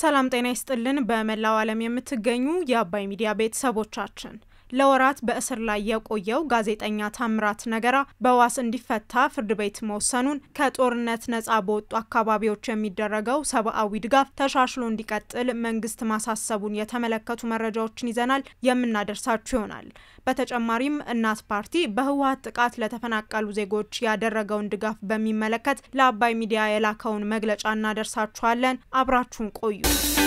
ሰላም ጤና ይስጥልን። በመላው ዓለም የምትገኙ የአባይ ሚዲያ ቤተሰቦቻችን ለወራት በእስር ላይ የቆየው ጋዜጠኛ ታምራት ነገራ በዋስ እንዲፈታ ፍርድ ቤት መወሰኑን፣ ከጦርነት ነጻ በወጡ አካባቢዎች የሚደረገው ሰብአዊ ድጋፍ ተሻሽሎ እንዲቀጥል መንግስት ማሳሰቡን የተመለከቱ መረጃዎችን ይዘናል የምናደርሳችሁ ይሆናል። በተጨማሪም እናት ፓርቲ በህወሀት ጥቃት ለተፈናቀሉ ዜጎች ያደረገውን ድጋፍ በሚመለከት ለአባይ ሚዲያ የላከውን መግለጫ እናደርሳችኋለን። አብራችሁን ቆዩ።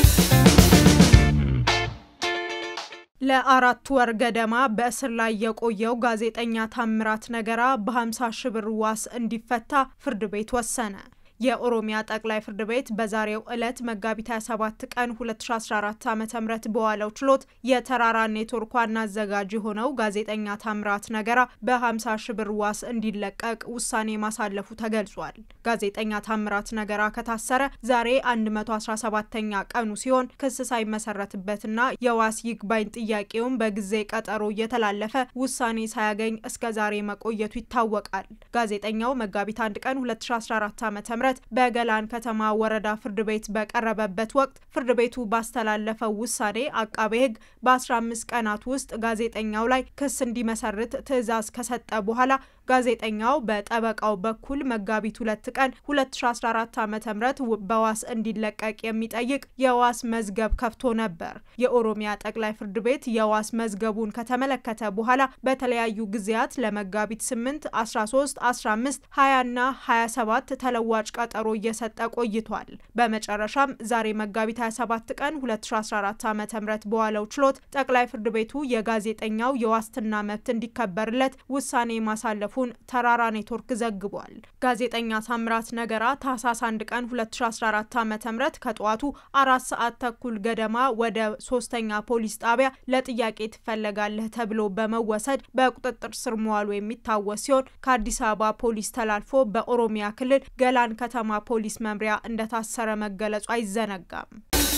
ለአራት ወር ገደማ በእስር ላይ የቆየው ጋዜጠኛ ታምራት ነገራ በ50 ሺህ ብር ዋስ እንዲፈታ ፍርድ ቤት ወሰነ። የኦሮሚያ ጠቅላይ ፍርድ ቤት በዛሬው ዕለት መጋቢት 27 ቀን 2014 ዓ ም በዋለው ችሎት የተራራ ኔትወርክ ዋና አዘጋጅ የሆነው ጋዜጠኛ ታምራት ነገራ በ50 ሺህ ብር ዋስ እንዲለቀቅ ውሳኔ ማሳለፉ ተገልጿል። ጋዜጠኛ ታምራት ነገራ ከታሰረ ዛሬ 117ኛ ቀኑ ሲሆን ክስ ሳይመሰረትበትና የዋስ ይግባኝ ጥያቄውን በጊዜ ቀጠሮ እየተላለፈ ውሳኔ ሳያገኝ እስከ ዛሬ መቆየቱ ይታወቃል። ጋዜጠኛው መጋቢት 1 ቀን 2014 ዓ ም በገላን ከተማ ወረዳ ፍርድ ቤት በቀረበበት ወቅት ፍርድ ቤቱ ባስተላለፈው ውሳኔ አቃቤ ሕግ በ15 ቀናት ውስጥ ጋዜጠኛው ላይ ክስ እንዲመሰርት ትዕዛዝ ከሰጠ በኋላ ጋዜጠኛው በጠበቃው በኩል መጋቢት ሁለት ቀን 2014 ዓ ም በዋስ እንዲለቀቅ የሚጠይቅ የዋስ መዝገብ ከፍቶ ነበር። የኦሮሚያ ጠቅላይ ፍርድ ቤት የዋስ መዝገቡን ከተመለከተ በኋላ በተለያዩ ጊዜያት ለመጋቢት 8፣ 13፣ 15፣ 20 እና 27 ተለዋጭ ቀጠሮ እየሰጠ ቆይቷል። በመጨረሻም ዛሬ መጋቢት 27 ቀን 2014 ዓ ም በዋለው ችሎት ጠቅላይ ፍርድ ቤቱ የጋዜጠኛው የዋስትና መብት እንዲከበርለት ውሳኔ ማሳለፉ ተራራ ኔትወርክ ዘግቧል። ጋዜጠኛ ታምራት ነገራ ታህሳስ 1 ቀን 2014 ዓ ም ከጠዋቱ አራት ሰዓት ተኩል ገደማ ወደ ሶስተኛ ፖሊስ ጣቢያ ለጥያቄ ትፈለጋለህ ተብሎ በመወሰድ በቁጥጥር ስር መዋሉ የሚታወስ ሲሆን ከአዲስ አበባ ፖሊስ ተላልፎ በኦሮሚያ ክልል ገላን ከተማ ፖሊስ መምሪያ እንደታሰረ መገለጹ አይዘነጋም።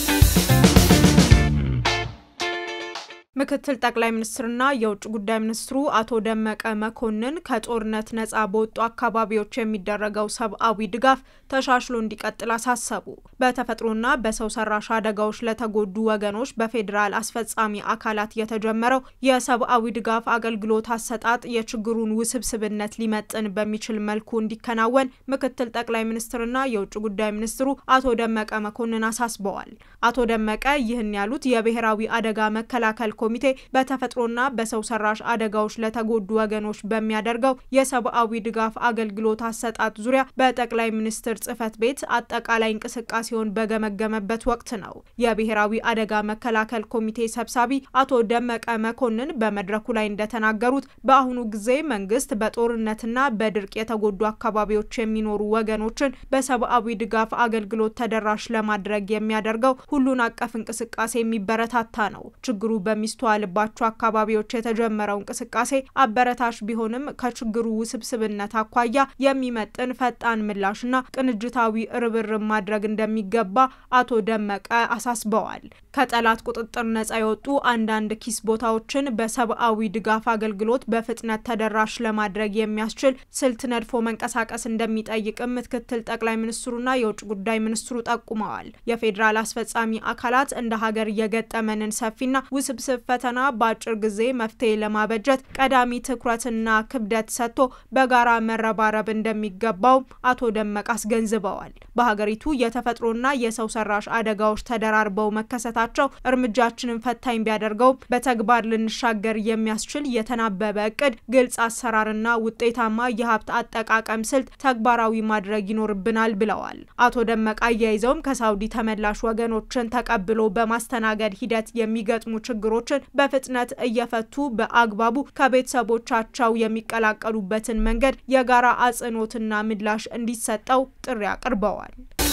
ምክትል ጠቅላይ ሚኒስትርና የውጭ ጉዳይ ሚኒስትሩ አቶ ደመቀ መኮንን ከጦርነት ነጻ በወጡ አካባቢዎች የሚደረገው ሰብአዊ ድጋፍ ተሻሽሎ እንዲቀጥል አሳሰቡ። በተፈጥሮና በሰው ሰራሽ አደጋዎች ለተጎዱ ወገኖች በፌዴራል አስፈጻሚ አካላት የተጀመረው የሰብአዊ ድጋፍ አገልግሎት አሰጣጥ የችግሩን ውስብስብነት ሊመጥን በሚችል መልኩ እንዲከናወን ምክትል ጠቅላይ ሚኒስትርና የውጭ ጉዳይ ሚኒስትሩ አቶ ደመቀ መኮንን አሳስበዋል። አቶ ደመቀ ይህን ያሉት የብሔራዊ አደጋ መከላከል ኮሚቴ በተፈጥሮና በሰው ሰራሽ አደጋዎች ለተጎዱ ወገኖች በሚያደርገው የሰብአዊ ድጋፍ አገልግሎት አሰጣጥ ዙሪያ በጠቅላይ ሚኒስትር ጽህፈት ቤት አጠቃላይ እንቅስቃሴውን በገመገመበት ወቅት ነው። የብሔራዊ አደጋ መከላከል ኮሚቴ ሰብሳቢ አቶ ደመቀ መኮንን በመድረኩ ላይ እንደተናገሩት በአሁኑ ጊዜ መንግስት በጦርነትና በድርቅ የተጎዱ አካባቢዎች የሚኖሩ ወገኖችን በሰብአዊ ድጋፍ አገልግሎት ተደራሽ ለማድረግ የሚያደርገው ሁሉን አቀፍ እንቅስቃሴ የሚበረታታ ነው። ችግሩ በሚ የሚስተዋልባቸው አካባቢዎች የተጀመረው እንቅስቃሴ አበረታች ቢሆንም ከችግሩ ውስብስብነት አኳያ የሚመጥን ፈጣን ምላሽና ቅንጅታዊ ርብርብ ማድረግ እንደሚገባ አቶ ደመቀ አሳስበዋል። ከጠላት ቁጥጥር ነጻ የወጡ አንዳንድ ኪስ ቦታዎችን በሰብአዊ ድጋፍ አገልግሎት በፍጥነት ተደራሽ ለማድረግ የሚያስችል ስልት ነድፎ መንቀሳቀስ እንደሚጠይቅም ምክትል ጠቅላይ ሚኒስትሩና የውጭ ጉዳይ ሚኒስትሩ ጠቁመዋል። የፌዴራል አስፈጻሚ አካላት እንደ ሀገር የገጠመንን ሰፊና ውስብስብ ፈተና በአጭር ጊዜ መፍትሄ ለማበጀት ቀዳሚ ትኩረትና ክብደት ሰጥቶ በጋራ መረባረብ እንደሚገባው አቶ ደመቅ አስገንዝበዋል። በሀገሪቱ የተፈጥሮና የሰው ሰራሽ አደጋዎች ተደራርበው መከሰታቸው እርምጃችንን ፈታኝ ቢያደርገውም በተግባር ልንሻገር የሚያስችል የተናበበ እቅድ፣ ግልጽ አሰራርና ውጤታማ የሀብት አጠቃቀም ስልት ተግባራዊ ማድረግ ይኖርብናል ብለዋል። አቶ ደመቅ አያይዘውም ከሳውዲ ተመላሽ ወገኖችን ተቀብሎ በማስተናገድ ሂደት የሚገጥሙ ችግሮች በፍጥነት እየፈቱ በአግባቡ ከቤተሰቦቻቸው የሚቀላቀሉበትን መንገድ የጋራ አጽንኦትና ምላሽ እንዲሰጠው ጥሪ አቅርበዋል።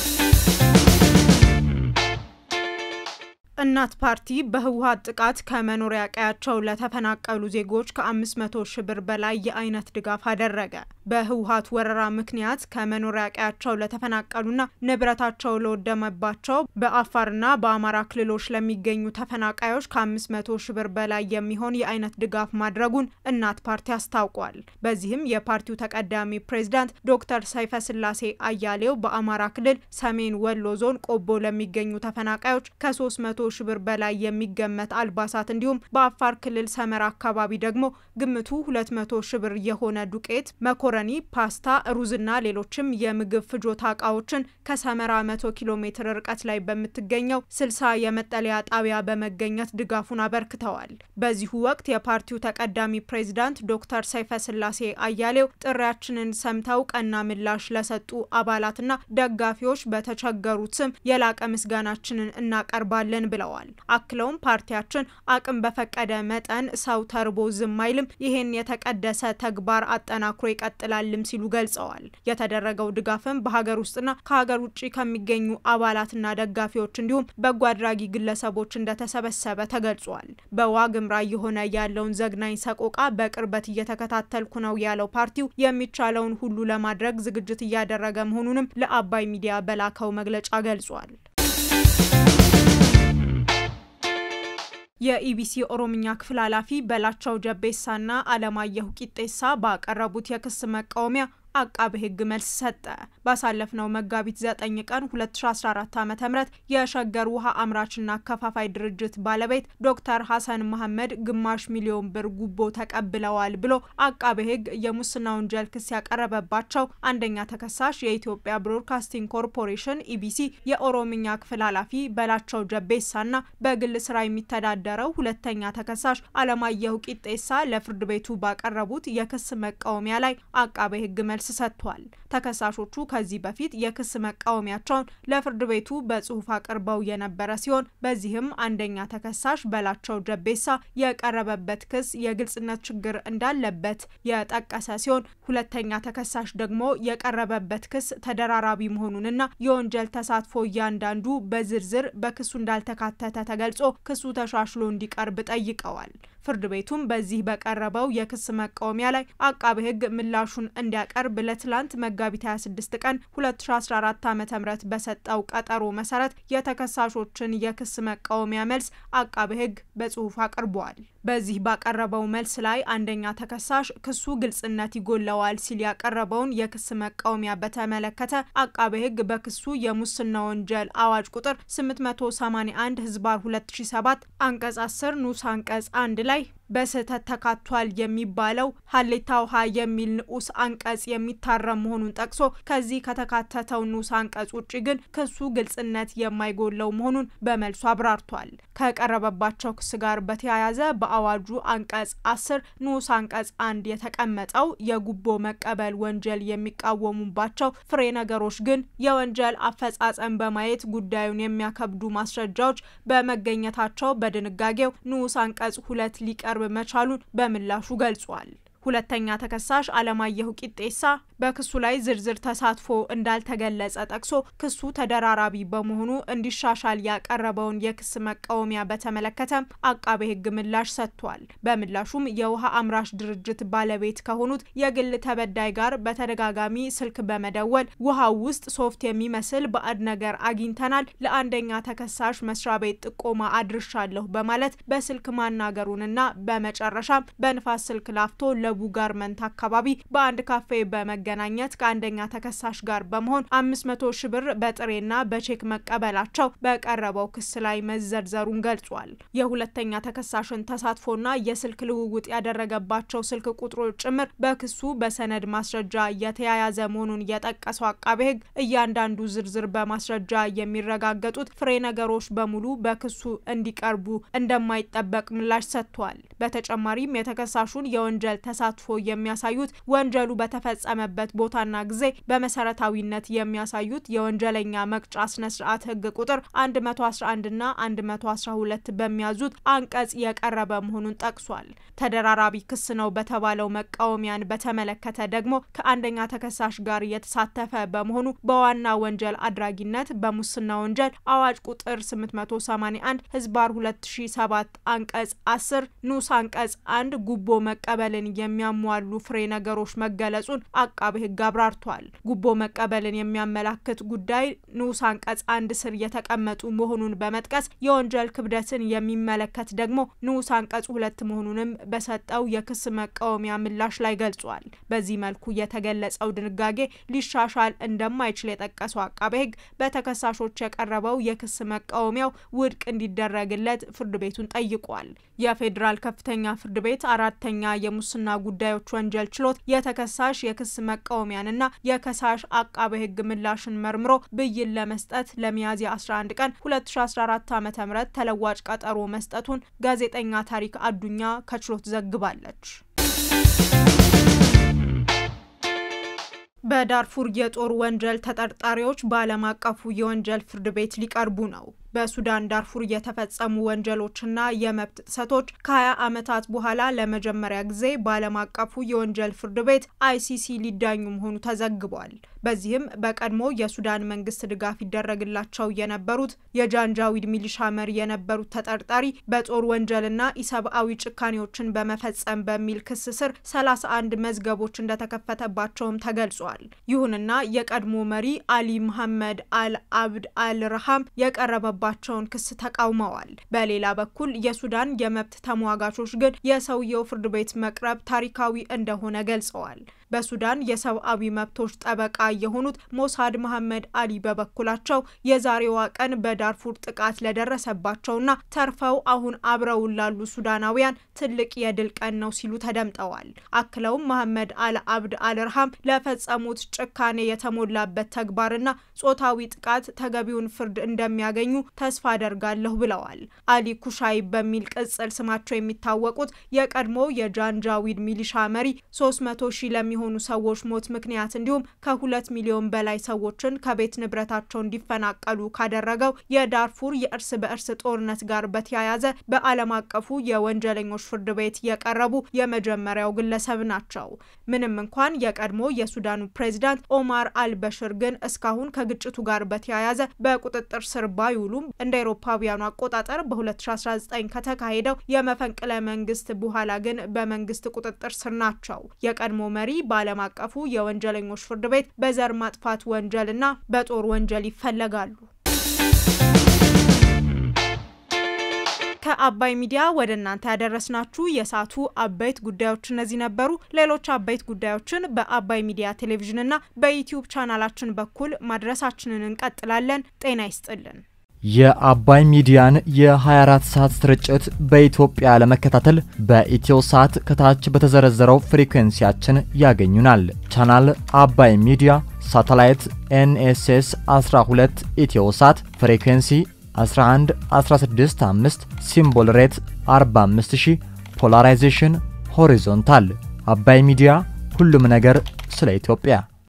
እናት ፓርቲ በህወሀት ጥቃት ከመኖሪያ ቀያቸው ለተፈናቀሉ ዜጎች ከ500 ሺህ ብር በላይ የአይነት ድጋፍ አደረገ። በህወሀት ወረራ ምክንያት ከመኖሪያ ቀያቸው ለተፈናቀሉና ንብረታቸው ለወደመባቸው በአፋርና በአማራ ክልሎች ለሚገኙ ተፈናቃዮች ከአምስት መቶ ሺ ብር በላይ የሚሆን የአይነት ድጋፍ ማድረጉን እናት ፓርቲ አስታውቋል። በዚህም የፓርቲው ተቀዳሚ ፕሬዝዳንት ዶክተር ሰይፈ ስላሴ አያሌው በአማራ ክልል ሰሜን ወሎ ዞን ቆቦ ለሚገኙ ተፈናቃዮች ከሶስት መቶ ሺ ብር በላይ የሚገመት አልባሳት እንዲሁም በአፋር ክልል ሰመራ አካባቢ ደግሞ ግምቱ ሁለት መቶ ሺ ብር የሆነ ዱቄት፣ መኮረኒ፣ ፓስታ፣ ሩዝና ሌሎችም የምግብ ፍጆታ እቃዎችን ከሰመራ መቶ ኪሎ ሜትር ርቀት ላይ በምትገኘው ስልሳ የመጠለያ ጣቢያ በመገኘት ድጋፉን አበርክተዋል። በዚሁ ወቅት የፓርቲው ተቀዳሚ ፕሬዝዳንት ዶክተር ሰይፈ ስላሴ አያሌው ጥሪያችንን ሰምተው ቀና ምላሽ ለሰጡ አባላትና ደጋፊዎች በተቸገሩት ስም የላቀ ምስጋናችንን እናቀርባለን ብለዋል። አክለውም ፓርቲያችን አቅም በፈቀደ መጠን ሰው ተርቦ ዝም አይልም፣ ይሄን የተቀደሰ ተግባር አጠናክሮ ይቀጥላልም ሲሉ ገልጸዋል። የተደረገው ድጋፍም በሀገር ውስጥና ከሀገር ውጭ ከሚገኙ አባላትና ደጋፊዎች እንዲሁም በጎ አድራጊ ግለሰቦች እንደተሰበሰበ ተገልጿል። በዋግምራ የሆነ ያለውን ዘግናኝ ሰቆቃ በቅርበት እየተከታተልኩ ነው ያለው ፓርቲው የሚቻለውን ሁሉ ለማድረግ ዝግጅት እያደረገ መሆኑንም ለአባይ ሚዲያ በላከው መግለጫ ገልጿል። የኢቢሲ ኦሮምኛ ክፍል ኃላፊ በላቸው ጀቤሳና አለማየሁ ቂጤሳ ባቀረቡት የክስ መቃወሚያ አቃቤ ሕግ መልስ ሰጠ። ባሳለፍነው መጋቢት 9 ቀን 2014 ዓ.ም የሸገር ውሃ አምራችና አከፋፋይ ድርጅት ባለቤት ዶክተር ሀሰን መሐመድ ግማሽ ሚሊዮን ብር ጉቦ ተቀብለዋል ብሎ አቃቤ ሕግ የሙስና ወንጀል ክስ ያቀረበባቸው አንደኛ ተከሳሽ የኢትዮጵያ ብሮድካስቲንግ ኮርፖሬሽን ኢቢሲ የኦሮምኛ ክፍል ኃላፊ በላቸው ጀቤሳና በግል ስራ የሚተዳደረው ሁለተኛ ተከሳሽ አለማየሁ ቂጤሳ ለፍርድ ቤቱ ባቀረቡት የክስ መቃወሚያ ላይ አቃቤ ሕግ መልስ ሰጥቷል። ተከሳሾቹ ከዚህ በፊት የክስ መቃወሚያቸውን ለፍርድ ቤቱ በጽሁፍ አቅርበው የነበረ ሲሆን በዚህም አንደኛ ተከሳሽ በላቸው ጀቤሳ የቀረበበት ክስ የግልጽነት ችግር እንዳለበት የጠቀሰ ሲሆን ሁለተኛ ተከሳሽ ደግሞ የቀረበበት ክስ ተደራራቢ መሆኑንና የወንጀል ተሳትፎ እያንዳንዱ በዝርዝር በክሱ እንዳልተካተተ ተገልጾ ክሱ ተሻሽሎ እንዲቀርብ ጠይቀዋል። ፍርድ ቤቱም በዚህ በቀረበው የክስ መቃወሚያ ላይ አቃቤ ሕግ ምላሹን እንዲያቀርብ ለትላንት መጋቢት 26 ቀን 2014 ዓ.ም በሰጠው ቀጠሮ መሰረት የተከሳሾችን የክስ መቃወሚያ መልስ አቃቤ ሕግ በጽሁፍ አቅርበዋል። በዚህ ባቀረበው መልስ ላይ አንደኛ ተከሳሽ ክሱ ግልጽነት ይጎለዋል ሲል ያቀረበውን የክስ መቃወሚያ በተመለከተ አቃቤ ሕግ በክሱ የሙስና ወንጀል አዋጅ ቁጥር 881 ህዝባር 2007 አንቀጽ 10 ንዑስ አንቀጽ አንድ ላይ በስህተት ተካቷል የሚባለው ሀሌታ ውሃ የሚል ንዑስ አንቀጽ የሚታረም መሆኑን ጠቅሶ ከዚህ ከተካተተው ንዑስ አንቀጽ ውጭ ግን ክሱ ግልጽነት የማይጎለው መሆኑን በመልሱ አብራርቷል። ከቀረበባቸው ክስ ጋር በተያያዘ በአዋጁ አንቀጽ አስር ንዑስ አንቀጽ አንድ የተቀመጠው የጉቦ መቀበል ወንጀል የሚቃወሙባቸው ፍሬ ነገሮች ግን የወንጀል አፈጻጸም በማየት ጉዳዩን የሚያከብዱ ማስረጃዎች በመገኘታቸው በድንጋጌው ንዑስ አንቀጽ ሁለት ሊቀርብ መቻሉን በምላሹ ገልጿል። ሁለተኛ ተከሳሽ አለማየሁ ቂጤሳ በክሱ ላይ ዝርዝር ተሳትፎ እንዳልተገለጸ ጠቅሶ ክሱ ተደራራቢ በመሆኑ እንዲሻሻል ያቀረበውን የክስ መቃወሚያ በተመለከተ አቃቤ ሕግ ምላሽ ሰጥቷል። በምላሹም የውሃ አምራች ድርጅት ባለቤት ከሆኑት የግል ተበዳይ ጋር በተደጋጋሚ ስልክ በመደወል ውሃው ውስጥ ሶፍት የሚመስል ባዕድ ነገር አግኝተናል፣ ለአንደኛ ተከሳሽ መስሪያ ቤት ጥቆማ አድርሻለሁ በማለት በስልክ ማናገሩንና በመጨረሻም በንፋስ ስልክ ላፍቶ ለቡ ጋርመንት አካባቢ በአንድ ካፌ በመገናኘት ከአንደኛ ተከሳሽ ጋር በመሆን አምስት መቶ ሺ ብር በጥሬና በቼክ መቀበላቸው በቀረበው ክስ ላይ መዘርዘሩን ገልጿል። የሁለተኛ ተከሳሽን ተሳትፎና የስልክ ልውውጥ ያደረገባቸው ስልክ ቁጥሮች ጭምር በክሱ በሰነድ ማስረጃ የተያያዘ መሆኑን የጠቀሰው አቃቤ ሕግ እያንዳንዱ ዝርዝር በማስረጃ የሚረጋገጡት ፍሬ ነገሮች በሙሉ በክሱ እንዲቀርቡ እንደማይጠበቅ ምላሽ ሰጥቷል። በተጨማሪም የተከሳሹን የወንጀል ተሳትፎ የሚያሳዩት ወንጀሉ በተፈጸመበት ቦታና ጊዜ በመሰረታዊነት የሚያሳዩት የወንጀለኛ መቅጫ ስነ ስርዓት ህግ ቁጥር 111 ና 112 በሚያዙት አንቀጽ የቀረበ መሆኑን ጠቅሷል። ተደራራቢ ክስ ነው በተባለው መቃወሚያን በተመለከተ ደግሞ ከአንደኛ ተከሳሽ ጋር የተሳተፈ በመሆኑ በዋና ወንጀል አድራጊነት በሙስና ወንጀል አዋጅ ቁጥር 881 ህዝባር 2007 አንቀጽ 10 ንዑስ አንቀጽ አንድ ጉቦ መቀበልን የሚያሟሉ ፍሬ ነገሮች መገለጹን አቃቤ ሕግ አብራርቷል። ጉቦ መቀበልን የሚያመላክት ጉዳይ ንዑስ አንቀጽ አንድ ስር የተቀመጡ መሆኑን በመጥቀስ የወንጀል ክብደትን የሚመለከት ደግሞ ንዑስ አንቀጽ ሁለት መሆኑንም በሰጠው የክስ መቃወሚያ ምላሽ ላይ ገልጿል። በዚህ መልኩ የተገለጸው ድንጋጌ ሊሻሻል እንደማይችል የጠቀሰው አቃቤ ሕግ በተከሳሾች የቀረበው የክስ መቃወሚያው ውድቅ እንዲደረግለት ፍርድ ቤቱን ጠይቋል። የፌዴራል ከፍተኛ ፍርድ ቤት አራተኛ የሙስና ጉዳዮች ወንጀል ችሎት የተከሳሽ የክስ መቃወሚያንና የከሳሽ አቃቤ ሕግ ምላሽን መርምሮ ብይን ለመስጠት ለሚያዝያ 11 ቀን 2014 ዓ.ም ተለዋጭ ቀጠሮ መስጠቱን ጋዜጠኛ ታሪክ አዱኛ ከችሎት ዘግባለች። በዳርፉር የጦር ወንጀል ተጠርጣሪዎች በዓለም አቀፉ የወንጀል ፍርድ ቤት ሊቀርቡ ነው። በሱዳን ዳርፉር የተፈጸሙ ወንጀሎችና የመብት ጥሰቶች ከ20 ዓመታት በኋላ ለመጀመሪያ ጊዜ በዓለም አቀፉ የወንጀል ፍርድ ቤት አይሲሲ ሊዳኙ መሆኑ ተዘግቧል። በዚህም በቀድሞ የሱዳን መንግስት ድጋፍ ይደረግላቸው የነበሩት የጃንጃዊድ ሚሊሻ መሪ የነበሩት ተጠርጣሪ በጦር ወንጀልና ኢሰብአዊ ጭካኔዎችን በመፈጸም በሚል ክስ ስር 31 መዝገቦች እንደተከፈተባቸውም ተገልጿል። ይሁንና የቀድሞ መሪ አሊ መሐመድ አል አብድ አል ረሃም የቀረበባ ባቸውን ክስ ተቃውመዋል። በሌላ በኩል የሱዳን የመብት ተሟጋቾች ግን የሰውየው ፍርድ ቤት መቅረብ ታሪካዊ እንደሆነ ገልጸዋል። በሱዳን የሰብአዊ መብቶች ጠበቃ የሆኑት ሞሳድ መሐመድ አሊ በበኩላቸው የዛሬዋ ቀን በዳርፉር ጥቃት ለደረሰባቸውና ተርፈው አሁን አብረውን ላሉ ሱዳናውያን ትልቅ የድል ቀን ነው ሲሉ ተደምጠዋል። አክለውም መሐመድ አል አብድ አልርሃም ለፈጸሙት ጭካኔ የተሞላበት ተግባርና ጾታዊ ጥቃት ተገቢውን ፍርድ እንደሚያገኙ ተስፋ አደርጋለሁ ብለዋል። አሊ ኩሻይ በሚል ቅጽል ስማቸው የሚታወቁት የቀድሞ የጃንጃዊድ ሚሊሻ መሪ 300 ሺህ ለሚ የሆኑ ሰዎች ሞት ምክንያት እንዲሁም ከሁለት ሚሊዮን በላይ ሰዎችን ከቤት ንብረታቸው እንዲፈናቀሉ ካደረገው የዳርፉር የእርስ በእርስ ጦርነት ጋር በተያያዘ በዓለም አቀፉ የወንጀለኞች ፍርድ ቤት የቀረቡ የመጀመሪያው ግለሰብ ናቸው። ምንም እንኳን የቀድሞ የሱዳኑ ፕሬዚዳንት ኦማር አልበሽር ግን እስካሁን ከግጭቱ ጋር በተያያዘ በቁጥጥር ስር ባይውሉም እንደ አውሮፓውያኑ አቆጣጠር በ2019 ከተካሄደው የመፈንቅለ መንግስት በኋላ ግን በመንግስት ቁጥጥር ስር ናቸው። የቀድሞ መሪ በዓለም አቀፉ የወንጀለኞች ፍርድ ቤት በዘር ማጥፋት ወንጀልና በጦር ወንጀል ይፈለጋሉ። ከአባይ ሚዲያ ወደ እናንተ ያደረስናችሁ የሰዓቱ አበይት ጉዳዮች እነዚህ ነበሩ። ሌሎች አበይት ጉዳዮችን በአባይ ሚዲያ ቴሌቪዥንና በዩቲዩብ ቻናላችን በኩል ማድረሳችንን እንቀጥላለን። ጤና ይስጥልን። የአባይ ሚዲያን የ24 ሰዓት ስርጭት በኢትዮጵያ ለመከታተል በኢትዮ ሳት ከታች በተዘረዘረው ፍሪኩዌንሲያችን ያገኙናል። ቻናል አባይ ሚዲያ፣ ሳተላይት ኤንኤስኤስ 12 ኢትዮ ሳት፣ ፍሪኩዌንሲ 11 165፣ ሲምቦል ሬት 45000፣ ፖላራይዜሽን ሆሪዞንታል። አባይ ሚዲያ ሁሉም ነገር ስለ ኢትዮጵያ